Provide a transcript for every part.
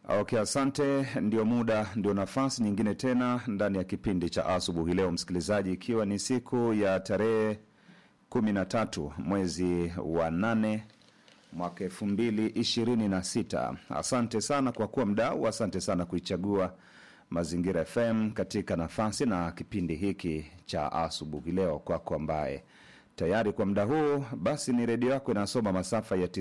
Okay, asante. Ndio muda, ndio nafasi nyingine tena ndani ya kipindi cha asubuhi leo, msikilizaji, ikiwa ni siku ya tarehe kumi na tatu mwezi wa nane mwaka elfu mbili ishirini na sita. Asante sana kwa kuwa mdau, asante sana kuichagua Mazingira FM katika nafasi na kipindi hiki cha asubuhi leo. Kwako ambaye tayari kwa muda huu, basi ni redio yako inasoma masafa ya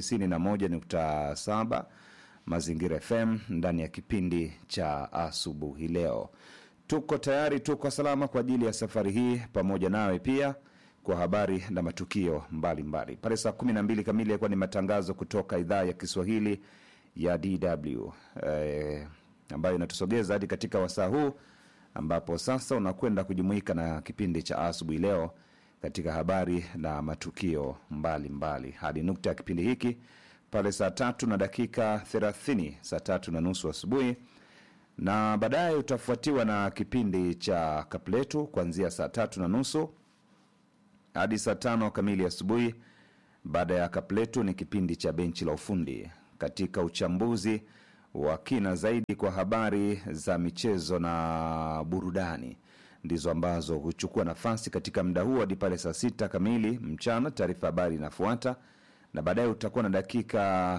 91.7 Mazingira FM ndani ya kipindi cha asubuhi leo. Tuko tayari, tuko salama kwa ajili ya safari hii pamoja nawe pia kwa habari na matukio mbalimbali. Pale saa 12 kamili yakuwa ni matangazo kutoka idhaa ya Kiswahili ya DW eh, ambayo inatusogeza hadi katika wasaa huu ambapo sasa unakwenda kujumuika na kipindi cha asubuhi leo katika habari na matukio mbalimbali mbali. hadi nukta ya kipindi hiki pale saa tatu na dakika thelathini saa tatu na nusu asubuhi na baadaye utafuatiwa na kipindi cha kapletu kuanzia saa tatu na nusu hadi saa tano kamili asubuhi. Baada ya kapletu ni kipindi cha benchi la ufundi katika uchambuzi wa kina zaidi kwa habari za michezo na burudani ndizo ambazo huchukua nafasi katika muda huu hadi pale saa sita kamili mchana. Taarifa habari inafuata na baadaye utakuwa na dakika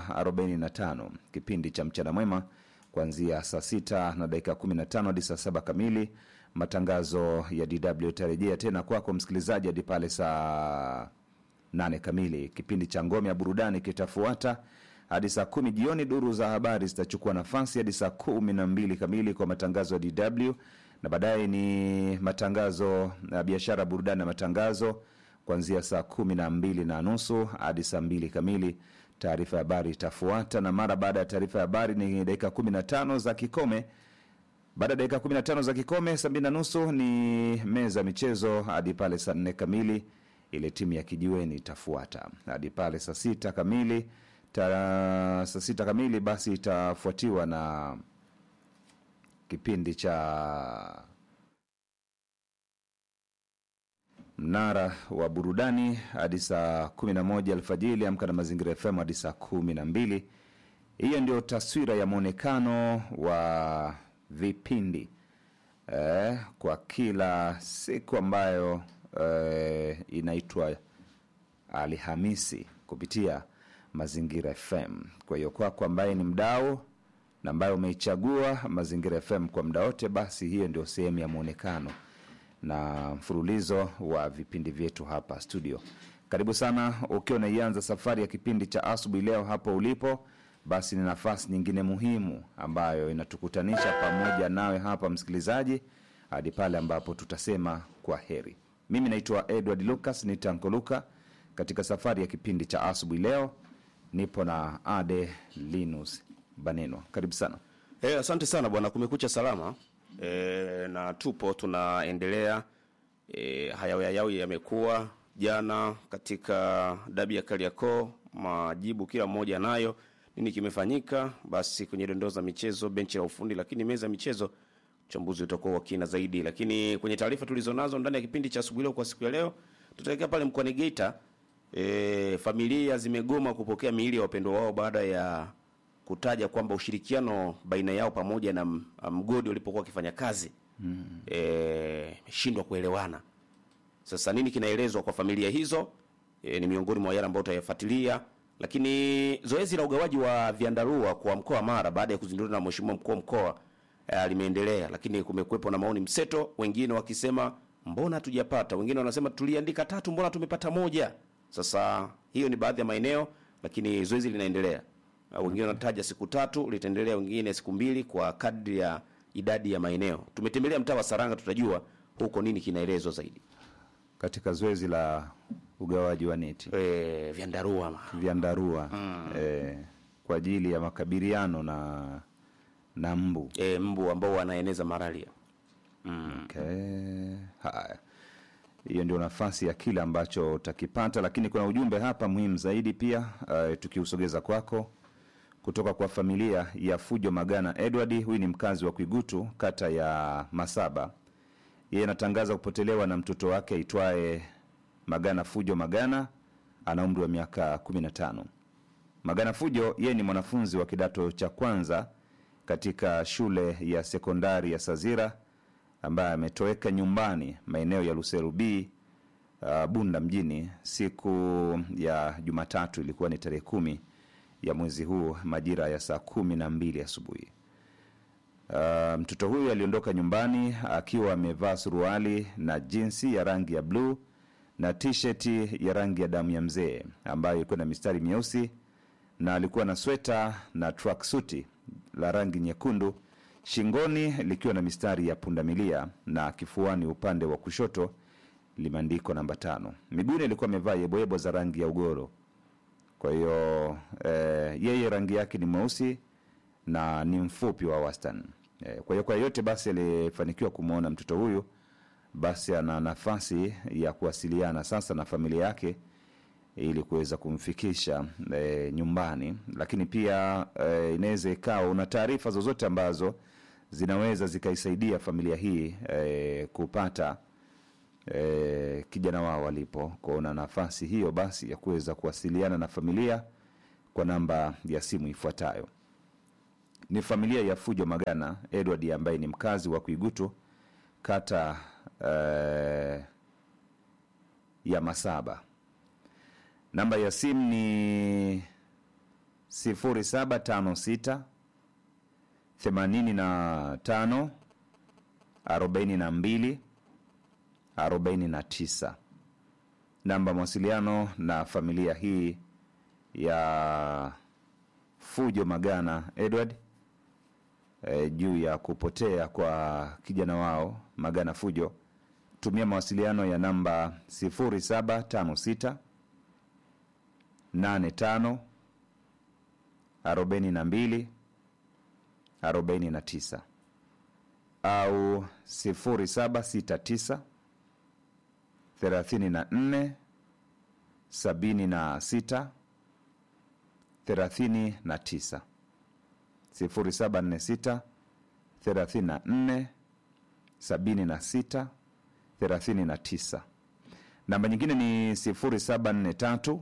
45 kipindi cha mchana mwema kuanzia saa sita na dakika 15 hadi saa saba kamili. Matangazo ya DW itarejea tena kwako msikilizaji hadi pale saa nane kamili. Kipindi cha ngome ya burudani kitafuata hadi saa kumi jioni. Duru za habari zitachukua nafasi hadi saa kumi na mbili kamili kwa matangazo ya DW na baadaye ni matangazo ya biashara, burudani na matangazo kuanzia saa kumi na mbili na nusu hadi saa mbili kamili. Taarifa ya habari itafuata, na mara baada ya taarifa ya habari ni dakika kumi na tano za kikome. Baada ya dakika kumi na tano za kikome, saa mbili na nusu ni meza ya michezo hadi pale saa nne kamili. Ile timu ya kijiweni itafuata hadi pale saa sita kamili. Ta, saa sita kamili basi itafuatiwa na kipindi cha mnara wa burudani hadi saa 11 alfajiri. Amka na Mazingira FM hadi saa 12. Hiyo ndio taswira ya mwonekano wa vipindi eh, kwa kila siku ambayo eh, inaitwa Alhamisi kupitia Mazingira FM. Kwa hiyo kwako ambaye ni mdau na ambaye umeichagua Mazingira FM kwa muda wote, basi hiyo ndio sehemu ya mwonekano na mfululizo wa vipindi vyetu hapa studio. Karibu sana ukiwa unaianza safari ya kipindi cha asubuhi leo hapo ulipo, basi ni nafasi nyingine muhimu ambayo inatukutanisha pamoja nawe hapa msikilizaji, hadi pale ambapo tutasema kwa heri. Mimi naitwa Edward Lucas nitankoluka katika safari ya kipindi cha asubuhi leo, nipo na Ade Linus Baneno. Karibu sana. Eh, asante sana bwana, kumekucha salama. E, na tupo tunaendelea. E, hayawi hayawi yamekuwa jana katika dabi ya Kariakoo, majibu kila mmoja nayo, nini kimefanyika. Basi kwenye dondoo za michezo, benchi la ufundi, lakini meza ya michezo, uchambuzi utakuwa wa kina zaidi. Lakini kwenye taarifa tulizonazo ndani ya kipindi cha asubuhi leo kwa siku ya leo, tutaelekea pale mkoani Geita. E, familia zimegoma kupokea miili ya wapendwa wao baada ya kutaja kwamba ushirikiano baina yao pamoja na m- mgodi walipokuwa wakifanya kazi imeshindwa kuelewana. Sasa nini kinaelezwa kwa familia hizo e, ni miongoni mwa yale ambayo utayafuatilia. Lakini zoezi la ugawaji wa vyandarua kwa mkoa wa Mara baada ya kuzinduliwa na mheshimiwa mkuu wa mkoa e, limeendelea, lakini kumekuwepo na maoni mseto, wengine wakisema mbona hatujapata, wengine wanasema tuliandika tatu, mbona tumepata moja. Sasa hiyo ni baadhi ya maeneo, lakini zoezi linaendelea. Uh, wengine wanataja siku tatu litaendelea, wengine siku mbili kwa kadri ya idadi ya maeneo. Tumetembelea mtaa wa Saranga, tutajua huko nini kinaelezwa zaidi. Katika zoezi la ugawaji wa neti E, vyandarua ma. vyandarua eh, kwa ajili ya makabiliano na na mbu E, mbu ambao wanaeneza malaria. Okay. Haya, hiyo ndio nafasi ya kile ambacho utakipata, lakini kuna ujumbe hapa muhimu zaidi pia uh, tukiusogeza kwako kutoka kwa familia ya Fujo Magana Edward. Huyu ni mkazi wa Kwigutu, kata ya Masaba. Yeye anatangaza kupotelewa na mtoto wake aitwaye Magana Fujo Magana, ana umri wa miaka 15. Magana Fujo yeye ni mwanafunzi wa kidato cha kwanza katika shule ya sekondari ya Sazira ambaye ametoweka nyumbani maeneo ya Luseru B uh, Bunda mjini siku ya Jumatatu, ilikuwa ni tarehe kumi ya mwezi huu majira ya saa kumi na mbili asubuhi. Uh, mtoto huyu aliondoka nyumbani akiwa amevaa suruali na jinsi ya rangi ya bluu na tisheti ya rangi ya damu ya mzee ambayo ilikuwa na mistari myeusi na alikuwa na sweta na tracksuti la rangi nyekundu shingoni likiwa na mistari ya pundamilia na kifuani upande wa kushoto limeandikwa namba tano. Miguuni alikuwa amevaa yeboyebo za rangi ya ugoro. Kwa hiyo eh, yeye rangi yake ni mweusi na ni mfupi wa wastani. Eh, kwa hiyo kwa yeyote basi aliyefanikiwa kumwona mtoto huyu basi ana nafasi ya kuwasiliana sasa na familia yake ili kuweza kumfikisha e, nyumbani, lakini pia e, inaweza ikawa una taarifa zozote ambazo zinaweza zikaisaidia familia hii e, kupata e, kijana wao walipo. Kwa una nafasi hiyo basi ya kuweza kuwasiliana na familia kwa namba ya simu ifuatayo. Ni familia ya Fujo Magana Edward ambaye ni mkazi wa Kuigutu kata eh, ya Masaba. Namba ya simu ni 0756 85 42 49. Namba mawasiliano na familia hii ya Fujo Magana Edward e, juu ya kupotea kwa kijana wao Magana Fujo, tumia mawasiliano ya namba 0756 85 42 49 au 0769 34 76 39 0746 34 76 39. Namba nyingine ni 0743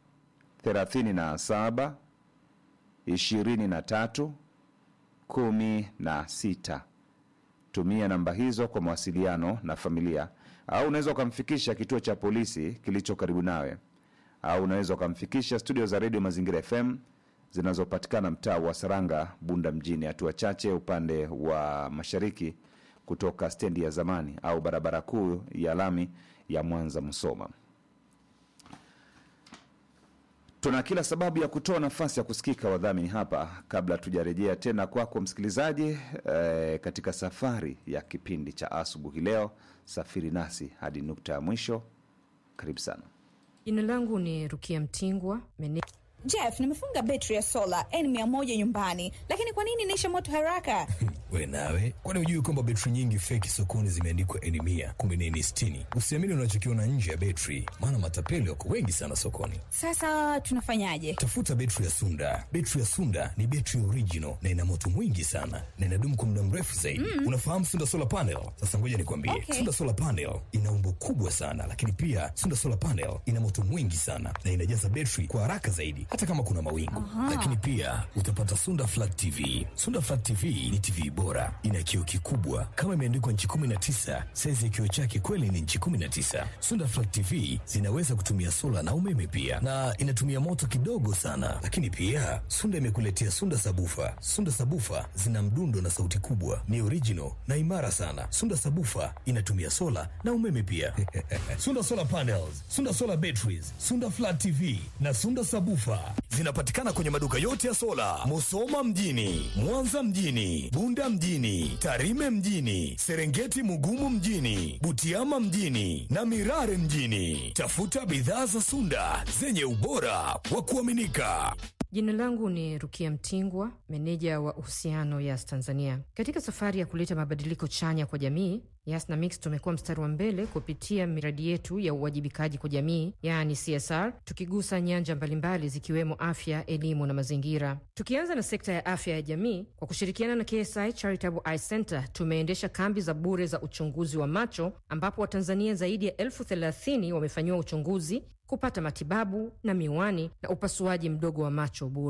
37 23 16. Tumia namba hizo kwa mawasiliano na familia, au unaweza ukamfikisha kituo cha polisi kilicho karibu nawe, au unaweza ukamfikisha studio za redio Mazingira FM zinazopatikana mtaa wa Saranga, Bunda mjini, hatua chache upande wa mashariki kutoka stendi ya zamani au barabara kuu ya lami ya Mwanza Musoma. Tuna kila sababu ya kutoa nafasi ya kusikika wadhamini hapa, kabla tujarejea tena kwako msikilizaji, eh, katika safari ya kipindi cha asubuhi leo. Safiri nasi hadi nukta ya mwisho. Karibu sana. Jina langu ni Rukia Mtingwa, mene Jeff, nimefunga betri ya sola N100 nyumbani, lakini kwa nini inaisha moto haraka? We nawe, kwani hujui kwamba betri nyingi feki sokoni zimeandikwa N mia kumbe ni N sitini? Usiamini unachokiona nje ya betri, maana matapeli wako wengi sana sokoni. Sasa tunafanyaje? Tafuta betri ya Sunda. Betri ya Sunda ni betri original na ina moto mwingi sana na inadumu kwa muda mrefu zaidi. Mm. Unafahamu Sunda solar panel? Sasa ngoja nikwambie, Okay. Sunda solar panel ina umbo kubwa sana, lakini pia Sunda solar panel ina moto mwingi sana na inajaza betri kwa haraka zaidi, hata kama kuna mawingu. Lakini pia utapata Sunda flat TV. Sunda flat TV ni TV bora, ina kioo kikubwa kama imeandikwa nchi 19. Saizi ya kioo chake kweli ni nchi 19. Sunda flat TV zinaweza kutumia sola na umeme pia, na inatumia moto kidogo sana. Lakini pia Sunda imekuletea Sunda sabufa. Sunda sabufa zina mdundo na sauti kubwa, ni original na imara sana. Sunda sabufa inatumia sola na umeme pia. Sunda solar panels, Sunda solar batteries, Sunda flat TV na Sunda sabufa zinapatikana kwenye maduka yote ya sola, Musoma mjini, Mwanza mjini, Bunda mjini, Tarime mjini, Serengeti Mugumu mjini, Butiama mjini na Mirare mjini. Tafuta bidhaa za Sunda zenye ubora wa kuaminika. Jina langu ni Rukia Mtingwa, meneja wa uhusiano Yas Tanzania. Katika safari ya kuleta mabadiliko chanya kwa jamii, Yas na Mix tumekuwa mstari wa mbele kupitia miradi yetu ya uwajibikaji kwa jamii, yaani CSR, tukigusa nyanja mbalimbali zikiwemo afya, elimu na mazingira. Tukianza na sekta ya afya ya jamii, kwa kushirikiana na KSI Charitable Eye Center tumeendesha kambi za bure za uchunguzi wa macho, ambapo Watanzania zaidi ya elfu thelathini wamefanyiwa uchunguzi kupata matibabu na miwani na upasuaji mdogo wa macho bure.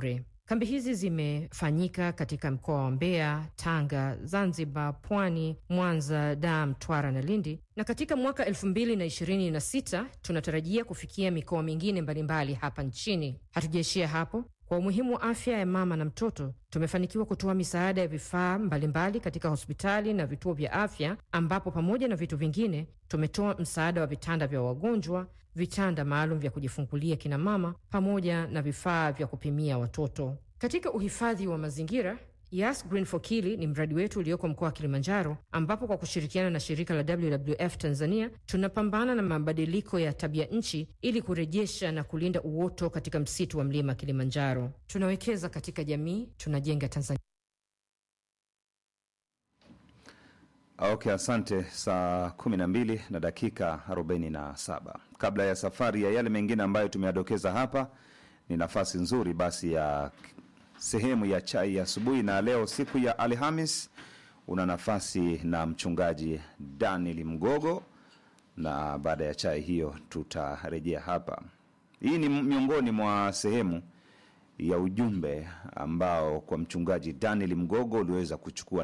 Kambi hizi zimefanyika katika mkoa wa Mbeya, Tanga, Zanzibar, Pwani, Mwanza, Dar, Mtwara na Lindi, na katika mwaka elfu mbili na ishirini na sita tunatarajia kufikia mikoa mingine mbalimbali hapa nchini. Hatujaishia hapo. Kwa umuhimu wa afya ya mama na mtoto, tumefanikiwa kutoa misaada ya vifaa mbalimbali katika hospitali na vituo vya afya, ambapo pamoja na vitu vingine tumetoa msaada wa vitanda vya wagonjwa, vitanda maalum vya kujifungulia kina mama, pamoja na vifaa vya kupimia watoto. Katika uhifadhi wa mazingira Yas Green for Kili ni mradi wetu ulioko mkoa wa Kilimanjaro, ambapo kwa kushirikiana na shirika la WWF Tanzania tunapambana na mabadiliko ya tabia nchi ili kurejesha na kulinda uoto katika msitu wa mlima Kilimanjaro. Tunawekeza katika jamii, tunajenga Tanzania. Okay, asante. Saa kumi na mbili na dakika arobaini na saba kabla ya safari ya yale mengine ambayo tumeyadokeza hapa, ni nafasi nzuri basi ya sehemu ya chai ya asubuhi, na leo siku ya Alhamis una nafasi na mchungaji Daniel Mgogo, na baada ya chai hiyo tutarejea hapa. Hii ni miongoni mwa sehemu ya ujumbe ambao kwa mchungaji Daniel Mgogo uliweza kuchukua